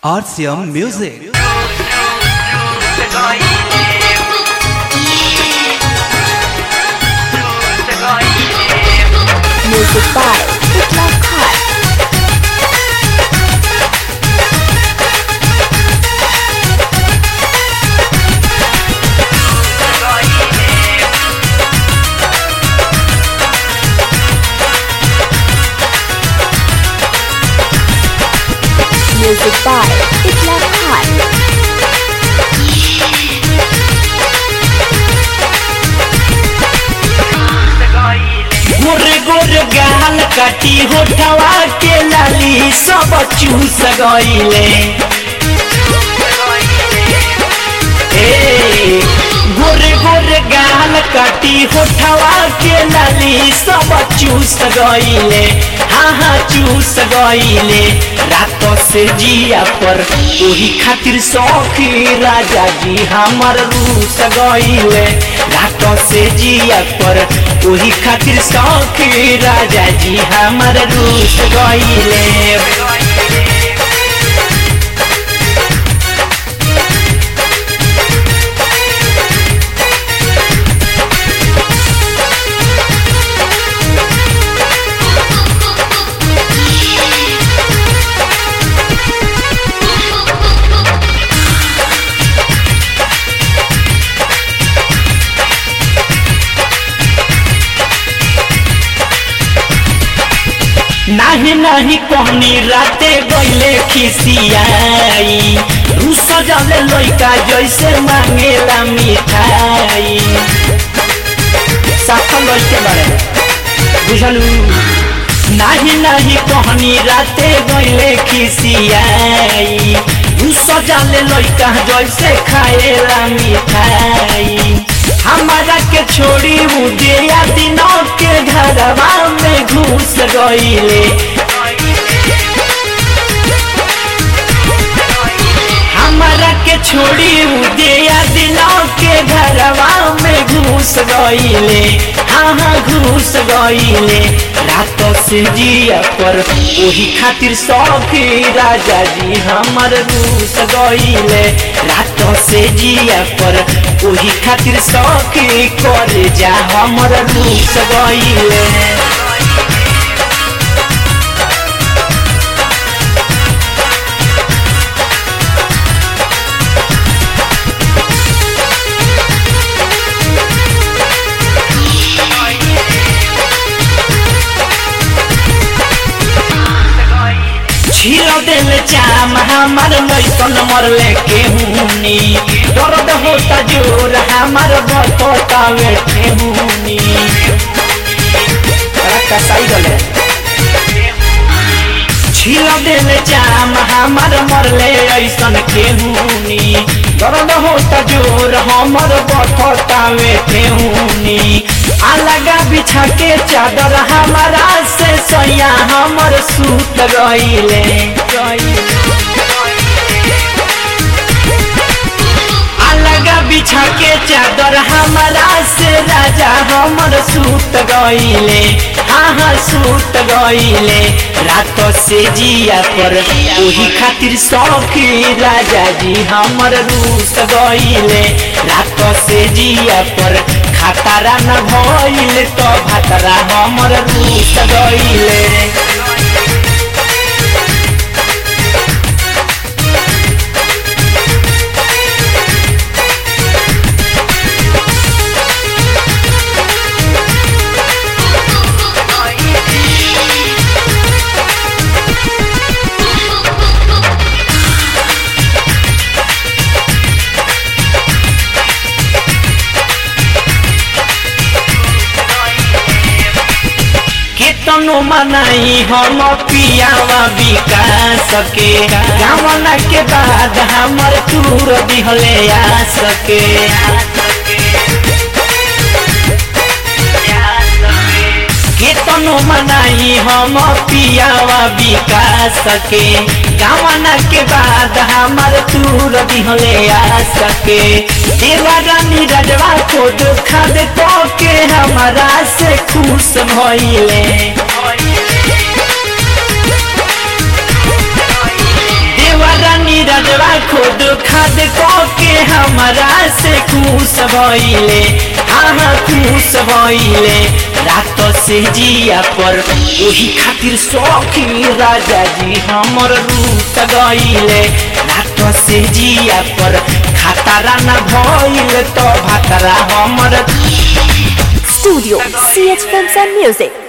RCM Music. Music by Hitler Cut. Music by Hitler Cut. गोरे गोरे गाल काटी होठवा के लाली सब चूस गईले ए गोरे गोरे गाल काटी होठवा के लाली सब चूस गईले हाँ हाँ चूस गईले रात से जिया पर ओही खातिर सौखी राजा जी हमर रूस गईले रात से जिया पर ओही खातिर सौखी राजा जी हमर रूस गईले नाही नाही कहनी राते गईले खिसियाई रूस जले लइका जैसे मांगेला मिठाई साफ लइके बारे बुझलू नाही नाही कहनी राते गईले खिसियाई रूस जले लइका जैसे खाएला मिठाई हमारा के छोड़ी मुदिया दिनों के घरवा में घुस गईले हमारा के छोड़ी मुदिया दिनों के घरवा में घुस गईले हाँ हाँ घुस गईले रात से जिया पर वही खातिर सौखी राजा जी हमर घुस गईले रात से जिया पर वही खातिर सौखी कर जा हमर घुस गईले छिल दिल चाम हमार लैकन मरले के हुनी दर्द होता जोर हमार बततावे के हुनी बड़ा कसाई गले छिल दिल चाम हमार मरले ऐसन के हुनी दर्द होता जोर हमर बततावे के हुनी अलगा बिछा के चादर हमारा से सैया हमर सूत गईले अलगा बिछा के चादर हमारा से राजा हमर सूत गईले हाँ हाँ सूत गईले रात से जिया पर वही खातिर सौखी राजा जी हमर रूस गईले रात से जिया पर खतरा न भइल तो भतरा हमर रूस गईले केतनो मनाई हम पियावा विकास के गावना के बाद हमर तूर दिहले आ सके केतनो मनाई हम पियावा विकास के गावना के बाद हमर तूर दिहले आ सके देवा रानी रजवा को दुखा दे तो के हमारा से खुश भइले देवा रानी के हमारा से खुश भइले हाँ खुश भइले रात से जिया पर ओही खातिर सौखी राजा जी हमर रूत गइले रात से जिया पर खतरा न भइल तो भतरा हमर Studio CH Films and Music.